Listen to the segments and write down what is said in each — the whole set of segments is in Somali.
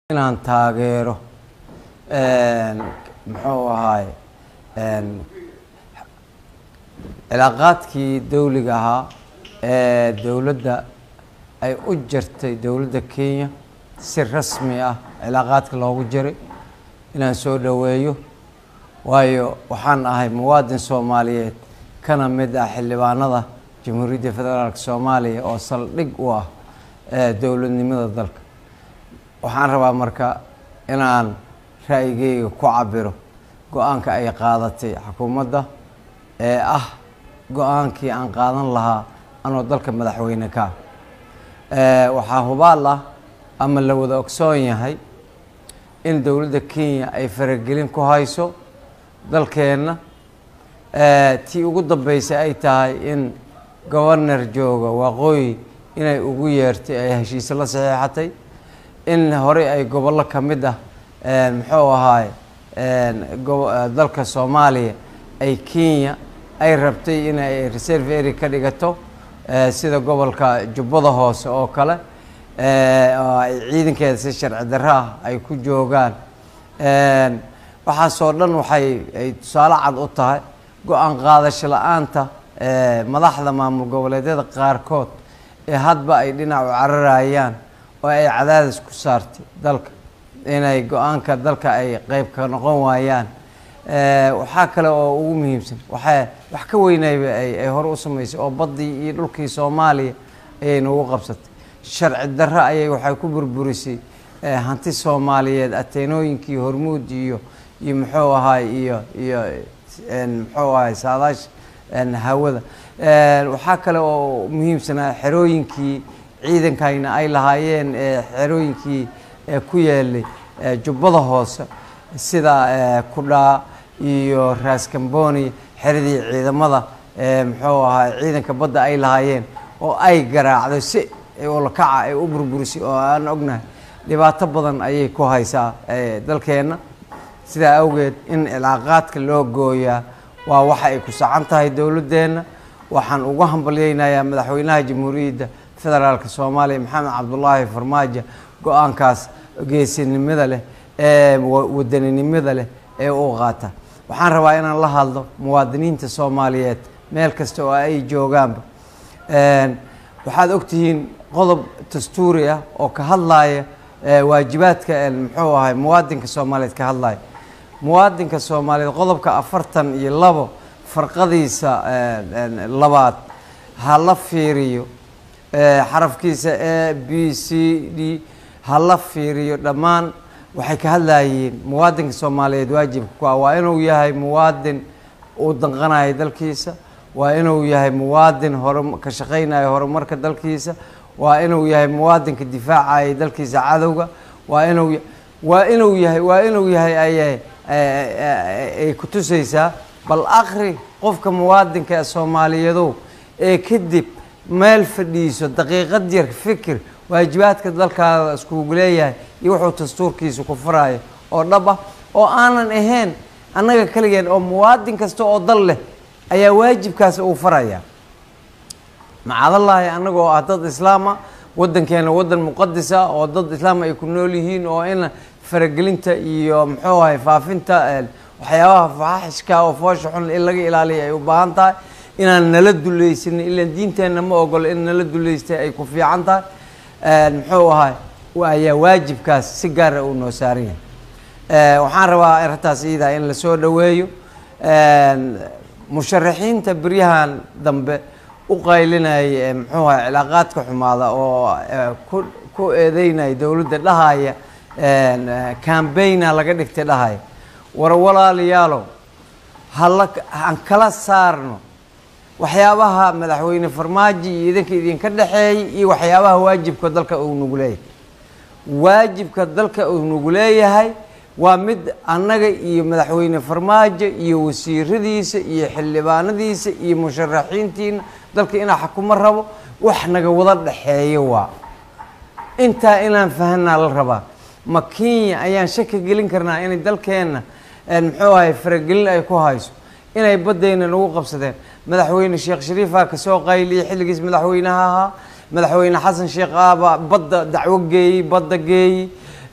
inaan taageero muxuu ahaay cilaaqaadkii dawliga ahaa ee dowladda ay u jirtay dowladda kenya si rasmi ah cilaaqaadka loogu jiray inaan soo dhoweeyo waayo waxaan ahay muwaadin soomaaliyeed kana mid ah xildhibaanada jamhuuriyadda federaalk soomaaliya oo saldhig u ah dowladnimada dalka waxaan rabaa marka inaan ra'yigeyga ku cabiro go-aanka ay qaadatay xukuumadda ee ah go-aankii aan qaadan lahaa anoo dalka madaxweyne ka waxaa hubaal ah ama la wada ogsoon yahay in dowladda kenya ay faragelin ku hayso dalkeenna tii ugu dambeysay ay tahay in governar jooga waqooyi inay ugu yeertay ay heshiise la saxiixatay in horey ay gobollo ka mid ah muxuu ahaay dalka soomaaliya ay kenya ay rabtay inay reserve area ka dhigato sida gobolka jubbada hoose oo kale oo ay ciidankeeda si sharci darro ah ay ku joogaan waxaasoo dhan waxay ay tusaale cad u tahay go-aan qaadasho la-aanta madaxda maamul goboleedyada qaarkood ee hadba ay dhinac u cararayaan oo ay cadaadis ku saartay dalka inay go-aanka dalka ay qeyb ka noqon waayaan waxaa kale oo ugu muhiimsan waxaa wax ka weynayba ay hore u samaysay oo baddii iyo dhulkii soomaaliya ayay nagu qabsatay sharci darro ayay waxay ku burburisay hanti soomaaliyeed ateenooyinkii hormuud iyo iyo muxuu ahaay iyo iyo muxuu ahaay saadaash hawada waxaa kale oo muhiimsanaa xerooyinkii ciidankayna ay lahaayeen xerooyinkii ku yeelay jubbada hoose sida kudhaa iyo raaskamboni xeradii ciidamada muxuu ahaay ciidanka badda ay lahaayeen oo ay garaacdo si olakaca ay u burburisay oo aan ognahay dhibaato badan ayay ku haysaa dalkeenna sidaa awgeed in cilaaqaadka loo gooyaa waa waxa ay ku sacan tahay dowladdeenna waxaan ugu hambalyeynayaa madaxweynaha jamhuuriyadda federaalk soomaaliya maxamed cabdulaahi farmaajo go-aankaas geesinimada leh ee wadaninimada leh ee u qaata waxaan rabaa inaan la hadlo muwaadiniinta soomaaliyeed meel kasta oo ay joogaanba waxaad ogtihiin qodob dastuuri ah oo ka hadlaaya waajibaadka muxuu ahay muwaadinka soomaaliyeed ka hadlaya muwaadinka soomaaliyeed qodobka afartan iyo labo farqadiisa labaad ha la fiiriyo xarafkiisa a b c d ha la fiiriyo dhammaan waxay ka hadlayeen muwaadinka soomaaliyeed waajibka ku ah waa inuu yahay muwaadin u danqanayo dalkiisa waa inuu yahay muwaadin hore ka shaqaynayo horumarka dalkiisa waa inuu yahay muwaadinka difaacaya dalkiisa cadowga waa inuu waa inuu yahay waa inuu yahay ayay ay ku tusaysaa bal akri qofka muwaadinka ee soomaaliyeedow ee kadib meel fadhiiso daqiiqad yar fikir waajibaadka dalkaada iskugu leeyahay iyo wuxuu dastuurkiisa ku furayo oo dhab ah oo aanan ahayn annaga keligeen oo muwaadin kasta oo dal leh ayaa waajibkaas uu faraya macadallaahi annaga oo ah dad islaama waddankeena waddan muqadisa oo dad islaam ay ku nool yihiin oo in faragelinta iyo muxuu ahay faafinta waxyaabaha faxishka oo foosha xun in laga ilaaliya ay u baahan tahay inaan nala dulaysanin ilaan diinteenna ma ogolo in nala dulaystay ay ku fiican tahay muxuu ahay ayaa waajibkaas si gaara uu noo saaran yahay waxaan rabaa arrintaas iidaa in lasoo dhoweeyo musharaxiinta beryahan dambe u qaylinaya muxuu ahay cilaaqaadka xumaada oo ku ku eedeynaya dowladda dhahaya cambaigna laga dhigtay dhahaya war walaalayaalow hala aan kala saarno waxyaabaha madaxweyne farmaajo iyo idinka idinka dhexeeyay iyo waxyaabaha waajibka dalka uu nagu leeyahay waajibka dalka uu nagu leeyahay waa mid annaga iyo madaxweyne farmaajo iyo wasiiradiisa iyo xildhibaanadiisa iyo musharaxiintiina dalka inaa xakumo rabo wax naga wada dhexeeyo waa intaa inaan fahanaa la rabaa ma kenya ayaan shaki gelin karnaa inay dalkeenna muxuu ahay faragelin ay ku hayso inay baddayna nagu qabsadeen madaxweyne sheekh shariifaa kasoo qayliyay xilligiis madaxweynaha ahaa madaxweyne xasan sheekh aaba badda dacwo geeyey badda geeyey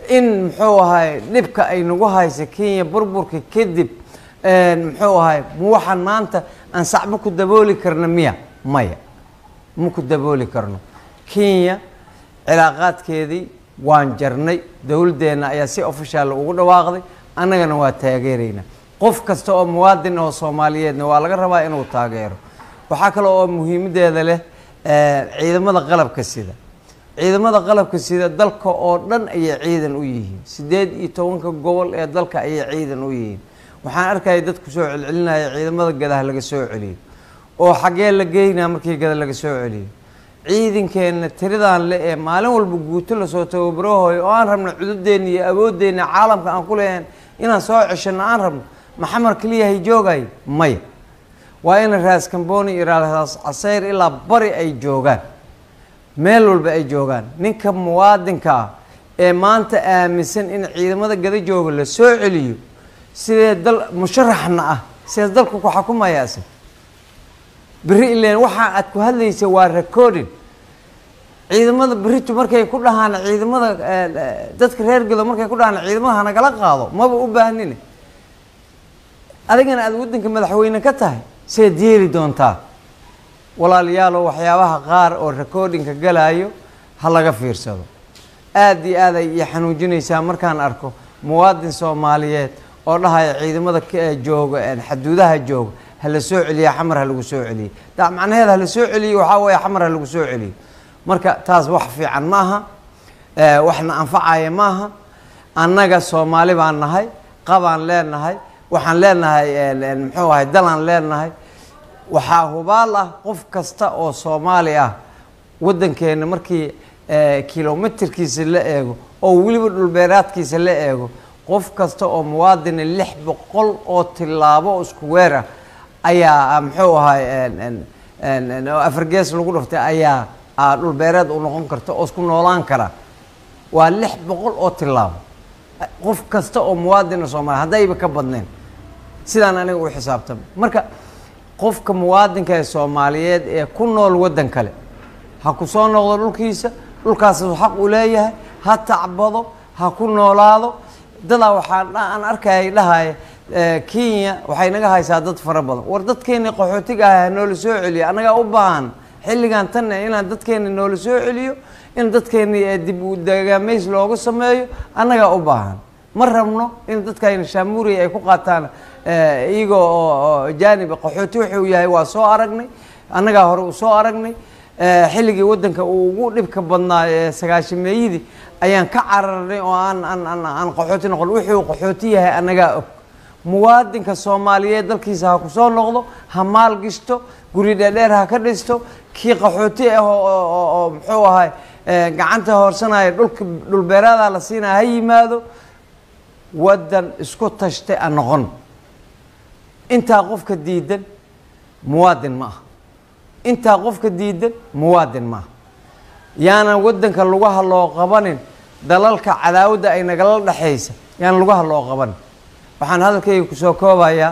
in muxuu ahay dhibka ay nagu haysa kenya burburka kadib muxuu ahay ma waxaan maanta aan sacbo ku dabooli karna miya maya ma ku dabooli karno kenya cilaaqaadkeedii waan jarnay dowladdeenna ayaa si ofishaal ugu dhawaaqday annagana waa taageeraynaa qof kasta oo muwaadin oo soomaaliyeedna waa laga rabaa inuu taageero waxaa kale oo muhiimaddeeda leh ciidamada qalabka sida ciidamada qalabka sida dalka oo dhan ayay ciidan u yihiin siddeed iyo tobanka gobol ee dalka ayay ciidan u yihiin waxaan arkaya dadku soo celcelinaya ciidamada gadaha laga soo celiyo oo xaggee la geynaa markii gada laga soo celiyo ciidankeenna tiradan le ee maalin walba guuto lasoo tababarahooyo oo aan rabno cududeenna iyo awoodeenna caalamka aan ku leeyahan inaan soo ceshano aan rabno maxamar keliyahay joogay maya waa in raas kamboni iyo raas casayr ilaa bari ay joogaan meel walba ay joogaan ninka muwaadinka ah ee maanta aaminsan in ciidamada gada jooga la soo celiyo sidee dal musharaxna ah sidee dalku ku xakumaya isag beri ileen waxaa aad ku hadlaysa waa recording ciidamada beritu markay ku dhahaan ciidamada dadka reer gado markay ku dhahaan ciidamada hanagala qaado maba u baahnine adigana aada waddanka madaxweyne ka tahay seed yeeli doontaa walaalayaalo waxyaabaha qaar oo recordingka galaayo ha laga fiirsado aada iyo aad ay ii xanuujinaysaa markaan arko muwaadin soomaaliyeed oo dhahaya ciidamada jooga xaduudaha jooga hala soo celiya xamar ha lagu soo celiye da macnaheeda hala soo celiyo waxaa weeye xamar ha lagu soo celiyo marka taas wax fiican maaha waxna anfacaya maaha annaga soomaali baan nahay qabaan leenahay waxaan leenahay muxuu ahay dalaan leenahay waxaa hubaal ah qof kasta oo soomaali ah waddankeena markii kilomitirkiisa la eego oo weliba dhulbeeraadkiisa la eego qof kasta oo muwaadina lix boqol oo tilaabo oo isku weer ah ayaa muxuu ahay afargees lagu dhuftay ayaa dhulbeereed u noqon karta oo isku noolaan kara waa lix boqol oo tilaabo qof kasta oo muwaadina soomaaliya haddayba ka badneen sidaan aniga u xisaabtama marka qofka muwaadinka ee soomaaliyeed ee ku nool waddan kale ha ku soo noqdo dhulkiisa dhulkaasuu xaq u leeyahay ha tacbado ha ku noolaado dadaa waxaan aan arkayay dhahaya kenya waxay naga haysaa dad fara badan war dadkeeni qaxootiga ah noola soo celiyo annagaa u baahan xilligan tanne inaan dadkeeni noola soo celiyo in dadkeeni dib u dagaamays looga sameeyo annagaa u baahan ma rabno in dadkayna shaamuuriya ay ku qaataan iyagoo oo jaaniba qaxooti wuxuu yahay waa soo aragnay annagaa hore u soo aragnay xilligii waddanka uu ugu dhibka badnaa ee sagaashameeyadii ayaan ka cararnay oo aan aan aan aan qaxooti noqon wuxuu qaxooti yahay annagaa og muwaadinka soomaaliyeed dalkiisa ha ku soo noqdo ha maal gishto guri dheerdheer ha ka dhisto kii qaxooti ah oo muxuu ahay gacanta hoorsanaya dhulka dhulbeeraada la siinaya ha yimaado waddan isku tashtay a noqon intaa qofka diidan muwaadin ma aha intaa qofka diidan muwaadin ma aha yaanan waddanka lugaha loo qabanin dalalka cadaawadda ay nagala dhexaysa yaanan lugaha loo qabanin waxaan hadalkayga kusoo koobayaa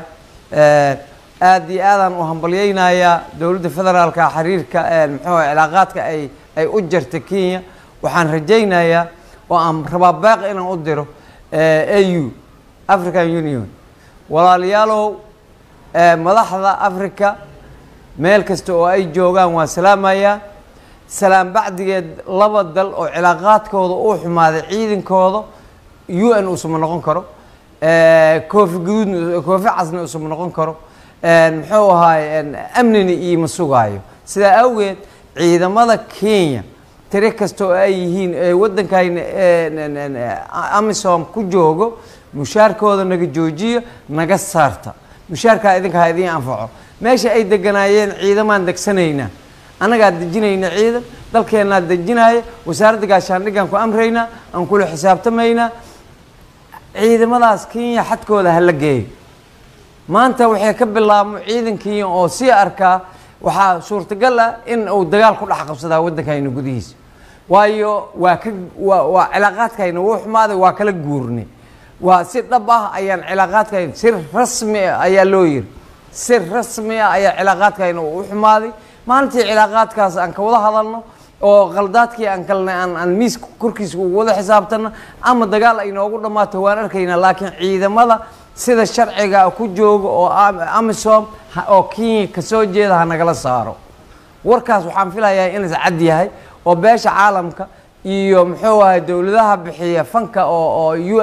aada iyo aadaan u hambalyeynayaa dowladda federaalka xiriirka muxuu cilaaqaadka ay ay u jarta kenya waxaan rajaynayaa oo aan rabaa baaq inaan u diro au african union walaalayaalow madaxda africa meel kasta oo ay joogaan waa salaamayaa salaam bacdigeed laba dal oo cilaaqaadkooda uu xumaaday ciidankooda u n usuma noqon karo koofi guduudna koofi casna usuma noqon karo muxuu ahaay amnina iima sugaayo sidaa awgeed ciidamada kenya tiri kasta oo ay yihiin ee waddankayna amisom ku joogo mushaarkooda naga joojiyo naga saarta mushaarkaa idinka ha idiin anfaco meesha ay deganaayeen ciidamaan degsanaynaa annagaa dejinayna ciidan dalkeennaa dejinaya wasaaradda gaashaandhiggaan ku amraynaa aan kula xisaabtamaynaa ciidamadaas kenya xadkooda hala geeyo maanta waxay ka bilaabmo ciidan kenya oo sii arkaa waxaa suurtagal ah in uu dagaal ku dhex qabsadaa waddankayna gudihiisa waayo waa ka waa waa cilaaqaadkayna wuu xumaaday waa kala guurnay waa si dhab ah ayaan cilaaqaadkayna si rasmi ah ayaa loo yiri si rasmi ah ayaa cilaaqaadkayna u xumaaday maalintii cilaaqaadkaas aan ka wada hadalno oo khaldaadkii aan kalnay aan aan miiska korkiisa ugu wada xisaabtana ama dagaal ay noogu dhammaato waan arkaynaa laakiin ciidamada sida sharciga ku jooga oo amisom oo kenya kasoo jeeda ha nagala saaro warkaas waxaan filayaa inuu cad yahay oo beesha caalamka iyo muxuu ahay dowladaha bixiya fanka oo oo u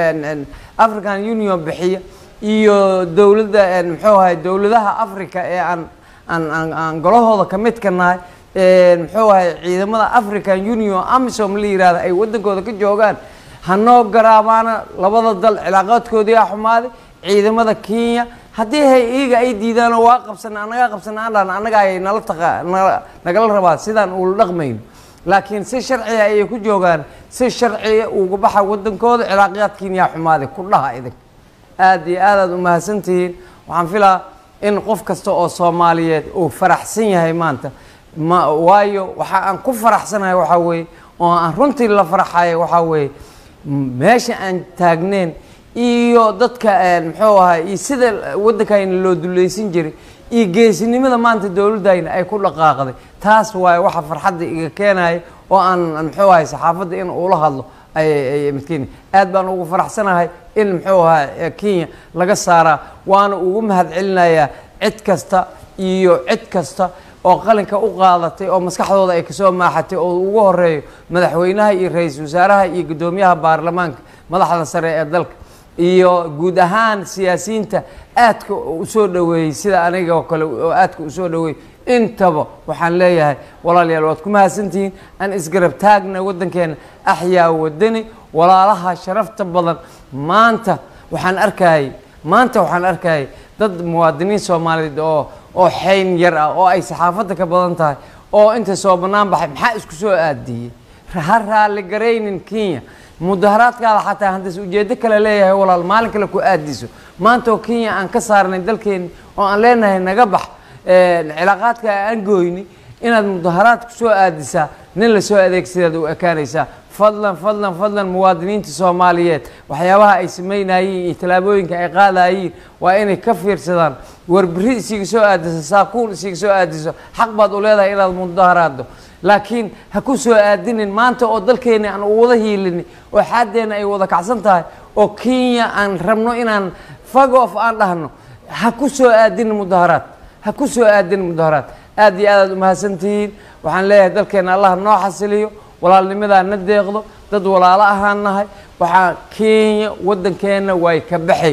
n african union bixiya iyo dowladda muxuu ahay dowladaha africa ee aan aan aan aan golahooda ka mid ka nahay muxuu ahay ciidamada african union amisom la yihahda ay waddankooda ka joogaan hanoo garaabaana labada dal cilaaqaadkoodii a xumaaday ciidamada kenya haddii hay iyaga ay diidaanoo waa qabsana anagaa qabsana andhan annaga ayay nala taqa nala nagala rabaa sidaan uula dhaqmayno laakiin si sharciga ayay ku joogaan si sharciga uga baxa waddankooda cilaaqyaadkiin yaa xumaaday ku dhaha idin aada iyo aad aad u mahadsantihiin waxaan filaa in qof kasta oo soomaaliyeed uu faraxsan yahay maanta ma waayo waxa aan ku faraxsanahay waxaa weeye oo aan runtii la farxayo waxaa weeye meesha aan taagneen iyo dadka muxuu ahay iyo sida waddankayna loo dulleysan jiray iyo geesinimada maanta dowladdayna ay ku dhaqaaqday taas waaye waxa farxadda iga keenaya oo aan muxuu ahay saxaafadda in uula hadlo ay midkeeni aad baan ugu faraxsanahay in muxuu ahay kenya laga saaraa waana ugu mahad celinayaa cid kasta iyo cid kasta oo qalinka u qaadatay oo maskaxdooda ay kasoo maaxatay oo ugu horeeyo madaxweynaha iyo ra-iisul wasaaraha iyo guddoomiyaha baarlamaanka madaxda sare ee dalka iyo guud ahaan siyaasiyiinta aadka usoo dhoweeyey sida aniga oo kale oo aadka usoo dhoweeyey intaba waxaan leeyahay walaalayaal waad ku mahadsantihiin aan isgarab taagna waddankeena axyaa wadani walaalaha sharafta badan maanta waxaan arkayay maanta waxaan arkayay dad muwaadiniin soomaaliyeed oo oo xayn yar ah oo ay saxaafadda ka badan tahay oo inta soo bannaan baxay maxaa isku soo aadiyey ha raalli garaynin kenya mudaharaadkaada xataa haddiis ujeeddo kale leeyahay walaal maalin kale ku aadiso maanta oo kenya aan ka saarnay dalkeeni oo aan leenahay naga bax cilaaqaadka aan gooyni inaad mudaharaad ku soo aadisaa nin lasoo adeegsadaad u ekaanaysaa fadlan fadlan fadlan muwaadiniinta soomaaliyeed waxyaabaha ay samaynayiin iyo tallaabooyinka ay qaadayiin waa inay ka fiirsadaan warbiri isiga soo aadiso saakuun isiga soo aadiso xaq baad u leedahay inaad mudaharaaddo laakiin ha ku soo aadinin maanta oo dalkeena aan u wada hiilini oo xaaddeena ay wada kacsan tahay oo kenya aan rabno inaan fagof aan dhahno ha ku soo aadinin mudaharaad ha ku soo aadinin mudaharaad aad iyo aad aad umahadsantihiin waxaan leeyahay dalkeena allah noo xasiliyo walaalnimadaa na deeqdo dad walaalo ahaan nahay waxaa kenya waddankeenna way ka baxay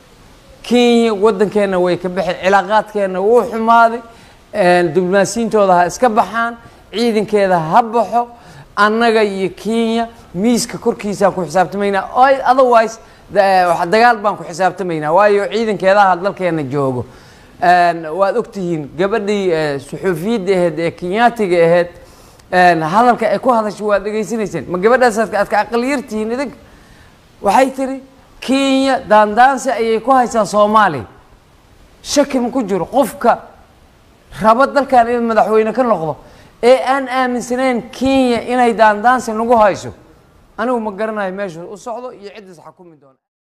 kenya waddankeenna way ka baxay cilaaqaadkeenna wuu xumaaday diblomaasiyiintooda ha iska baxaan ciidankeeda ha baxo annaga iyo kenya miiska korkiisaan ku xisaabtamaynaa otherwise dagaal baan ku xisaabtamaynaa waayo ciidankeedaha dalkeena joogo waad ogtihiin gabadhii suxuufiyadda aheyd ee kenyaatiga aheyd hadalka ay ku hadashay waad dhegaysanayseen ma gabadhaas aad ka aqaliyartihiin idinka waxay tiri kenya daandaansi ayay ku haysaa soomaaliya shaki ma ku jiro qofka rabo dalkan inuu madaxweyne ka noqdo ee aan aaminsanayn kenya inay daandaansi nagu hayso anigu ma garanayo meeshu u socdo iyo ciddiis xakumi doona